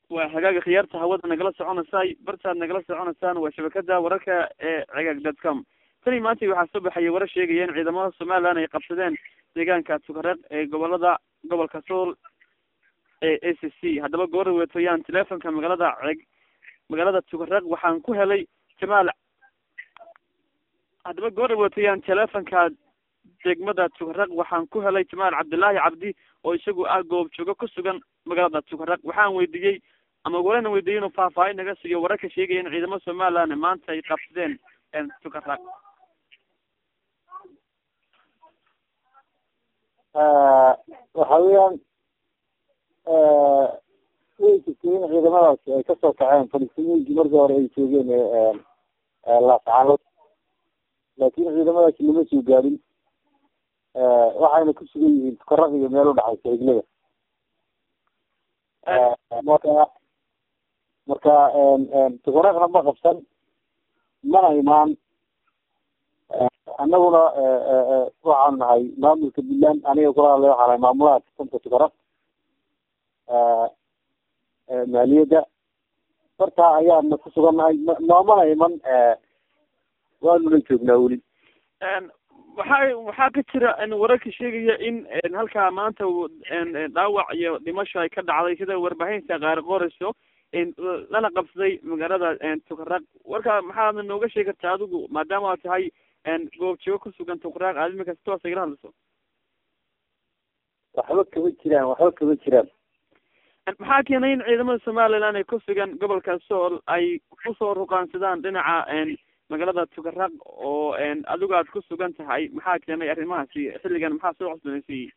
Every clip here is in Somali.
waa hagaaga khiyaarta hawada nagala soconaysay bartaad nagala soconaysaan waa shabakada wararka ee cagaag dot com tani maanta waxaa soo baxaya warar sheegaya in ciidamada somaliland ay qabsadeen deegaanka tukareeq ee gobolada gobolka sool ee a c c haddaba goora weetoyaan telefonka magaalada ceg magaalada tukareeq waxaan ku helay jamaal haddaba goora weetoyaan telefonka degmada tukareeq waxaan ku helay jamaal cabdillaahi cabdi oo isagu ah goob joogo ku sugan magaalada tukareeq waxaan weydiiyey ama walana weydiiyey inuu faahfaahin naga siiyo wararka sheegaya in ciidamada somaliland maanta ay qabsadeen tukareeq waxa weeyaan way jirtay in ciidamadaasi ay kasoo kaceen falistiiniyinkii markii hore ay joogeen laascaanood laakin ciidamadaasi lama soo gaadhin waxayna ku sugan yihiin tukaraq iyo meel udhaxaysa higlada marka marka tukaraqna ma qabsan mana imaan anaguna waxaan nahay maamulka puntland aniga kula hadlay waxaa nahay maamulaha kasanta tukaraq maaliyadda bartaa ayaana ku sugannahay noomana iman waanuna joognaa weli waxaa waxaa ka jira wararka sheegaya in halkaa maanta dhaawac iyo dhimasho ay ka dhacday sida warbaahinta qaar qorayso lana qabsaday magaalada tukaraq warka maxaadna nooga sheegi kartaa adigu maadaama aad tahay goob joogo kusugan tukaraq aad imika si toosa igala hadlayso waxba kama jiraan waxba kama jiraan maxaa keenay in ciidamada somaliland ay ku sugan gobolka sool ay usoo ruqaansadaan dhinaca magaalada tukaraq oo adigu aad ku sugan tahay maxaa keenay arrimahaasi xilligan maxaa soo cusboonaysiiyey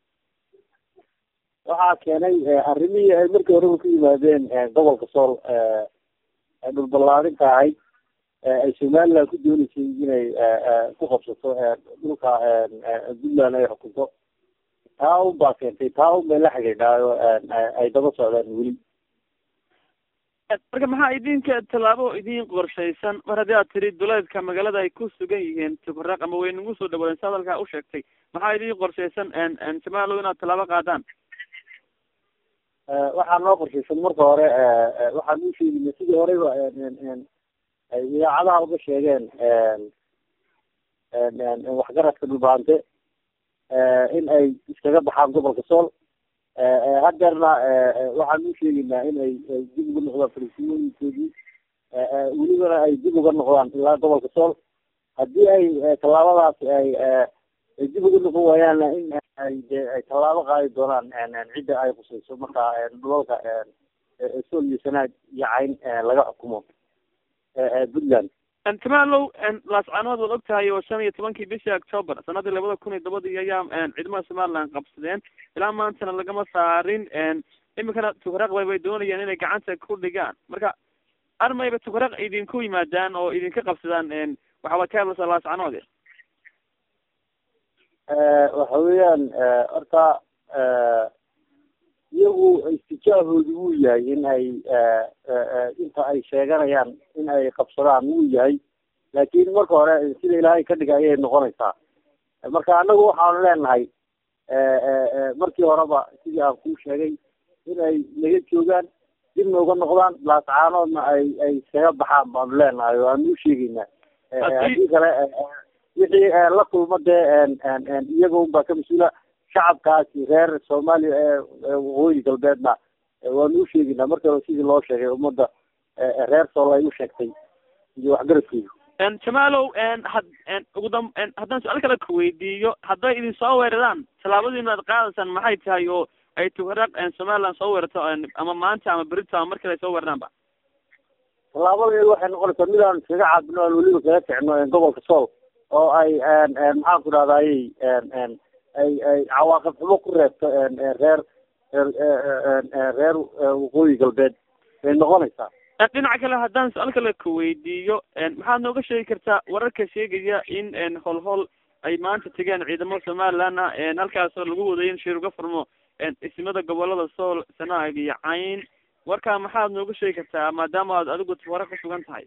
waxaa keenay arrimihii ay markii horeba ku yimaadeen gobolka sool dhulballaarinta ahayd ay somaliland ku dooneysay inay ku qabsato dhulka puntland ay xukunto taa un baa keentay taa un bay la xidhiidhaayo ay daba socdaan weli marka maxaa idinka tallaabo idin qorshaysan mar haddii aad tiri duleedka magaalada ay ku sugan yihiin tukaraq ama way nagu soo dhawaadeen si hadalkaa u sheegtay maxaa idin qorshaysan somalilow inaad tallaabo qaadaan waxaa noo qorshaysan marka hore waxaan u sheegina sidii horeyba ay idaacadaha uga sheegeen waxgaradka dhulbaante in ay iskaga baxaan gobolka sool hadeerna waxaan u sheegaynaa in ay dib uga noqdaan falistiinooyinkoodii welibana ay dib uga noqdaan ilaa gobolka sool haddii ay tallaabadaasi ay dib uga noqon waayaanna in ay de ay tallaabo qaadi doonaan cidda ay khusayso marka dhulalka sool iyo sanaad iyo cayn laga xukumo puntland jamaalow laascaanood waad og tahay oo shan iyo tobankii bishii october sanadii labada kun iyo tobadii ayaa ciidamada somaliland qabsadeen ilaa maantana lagama saarin imikana tukaraq bay bay doonayaan inay gacanta ku dhigaan marka armayba tukaraq idinku yimaadaan oo idinka qabsadaan waxaaba ka hadlaysaa laascaanood waxa weeyaan horta iyagu istijaahoodu wuu yahay in ay inta ay sheeganayaan in ay qabsadaan wuu yahay laakin marka hore sida ilaahay ka dhiga ayay noqonaysaa marka anagu waxaanu leenahay markii horeba sidii aan kuu sheegay in ay naga joogaan dibna uga noqdaan laascaanoodna ay ay iskaga baxaan baanu leenahay o aanu u sheegaynaa haddii kale wixii la kulma dee iyaga unbaa ka mas-uula shacabkaasi reer soomaaliya ee waqooyi galbeedna waanu u sheegaynaa marka hore sidii loo sheegay ummadda reer sool ay u sheegtay iyo waxgaradkeedu jamaalow had ugu dam haddaan su-aal kale ku weydiiyo hadday idin soo weeraraan tallaabadiina ad qaadaysaan maxay tahay oo ay tukaraq somaliland soo weerarto ama maanta ama berito ama markale ay soo weeraraanba tallaabadeedu waxay noqonaysaa mid aan iskaga caabino aan weliba kaga kicino gobolka sool oo ay maxaan ku dhahdaayey ay ay cawaaqib xumo ku reebto reer reer waqooyi galbeed bay noqonaysaa dhinaca kale haddaan su-aal kale ku weydiiyo maxaad nooga sheegi kartaa wararka sheegaya in holhol ay maanta tegeen ciidamada somalilandna halkaasoo lagu waday in shir uga furmo ismada gobolada sool sanaag iyo cayn warkaa maxaad nooga sheegi kartaa maadaama aad adigu wara ku sugan tahay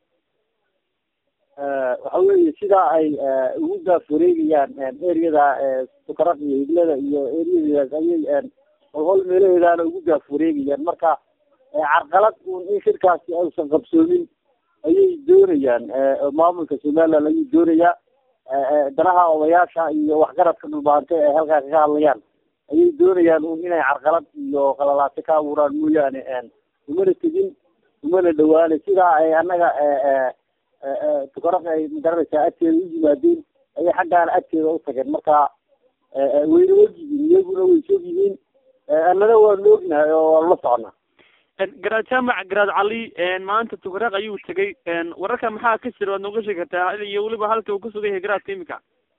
waxa weeye sidaa ay ugu gaafureegayaan ereyada sukaraq iyo higlada iyo ereyadaas ayay holhol meelaheedaana ugu gaafureegayaan marka carqalad un in shirkaasi aysan qabsoomin ayay doonayaan maamulka somaliland ayuu doonayaa danaha odayaasha iyo waxgaradka dhulbaante ee halkaa kaga hadlayaan ayay doonayaan un inay carqalad iyo qalalaase ka abuuraan mooyaane umana tegin umana dhawaane sidaa ay annaga tukaraq ay magaranaysaa agteeda u yimaadeen ayay xaggaana agteeda u tageen marka wayna ogyihiin iyaguna way sog yihiin annana waanu ognahay oo waanu la soconaa garaad jaamac garaad cali maanta tukaraq ayuu tegay wararka maxaa ka jira waad nooga sheegi kartaa iyo weliba halka uu ku sugan yahay garaadka imika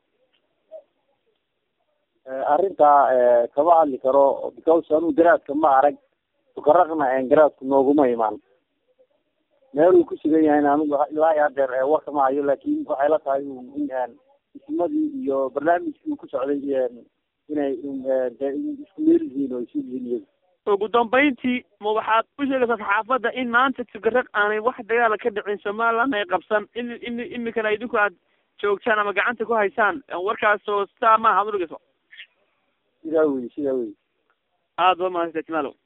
arrintaa kama hadli karo because anuu garaadka ma arag tukaraqna garaadku nooguma imaan meel uu ku sugan yahayna anigu ilaa iyo hadeer warka ma hayo laakin waxay la tahay in ismadii iyo barnaamijkii uu ku socday inay isku meel yihiin oo isu yihiin iyagu ugu dambeyntii ma waxaad u sheegaysaa saxaafadda in maanta tukaraq aanay wax dagaala ka dhicin somaliland ay qabsan in in imikana idinku aad joogtaan ama gacanta ku haysaan warkaasoo sidaa maaha ad udhigayso sidaa wey sidaa wey aada ba mahadsantahay jimalow